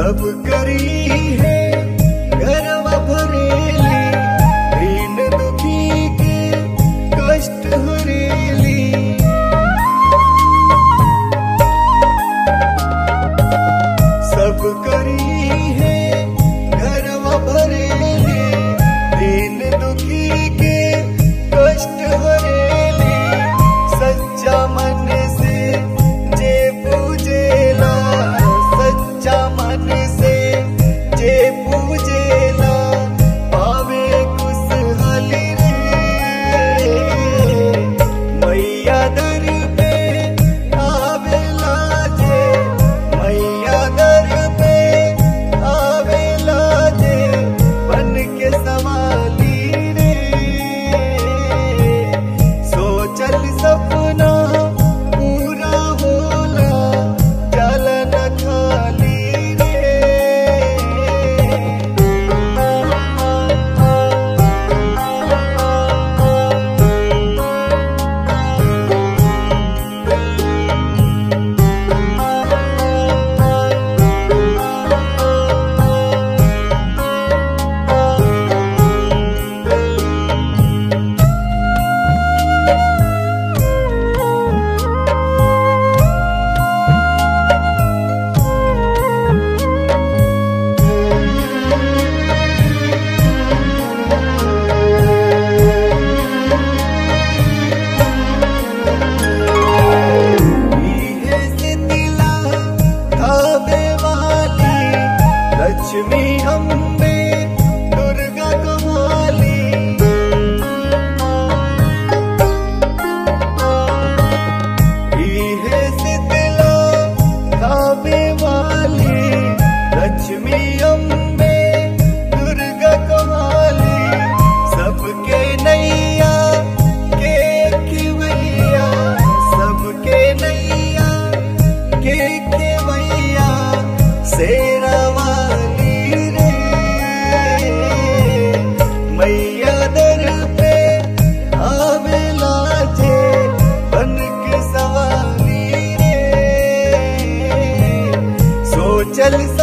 सब करी है गरवा भरेली दीन दुखी के कष्ट हरेली सब करी है घरवा भरेली दीन दुखी के कष्ट हरेली सच्चा मन से जे पूजेला सच्चा मन से जे पूजेला पावे खुशहाली रे मैया दर पे आवेला जे मैया दर पे आवेला जे बन के सवाली रे सोचल सपना पूरा होला जल न खाली रे इहे सितिला धावे वाली लक्ष्मी अम्बे दुर्गा कमाली इहे सितिला धावे वाली लक्ष्मी अम्बे दुर्गा कमाली सबके नैया के खिवैया सबके नैया के खिवैया शेरा वाली रे मैया दर पे आवेला जे बन के सवाली रे सोचल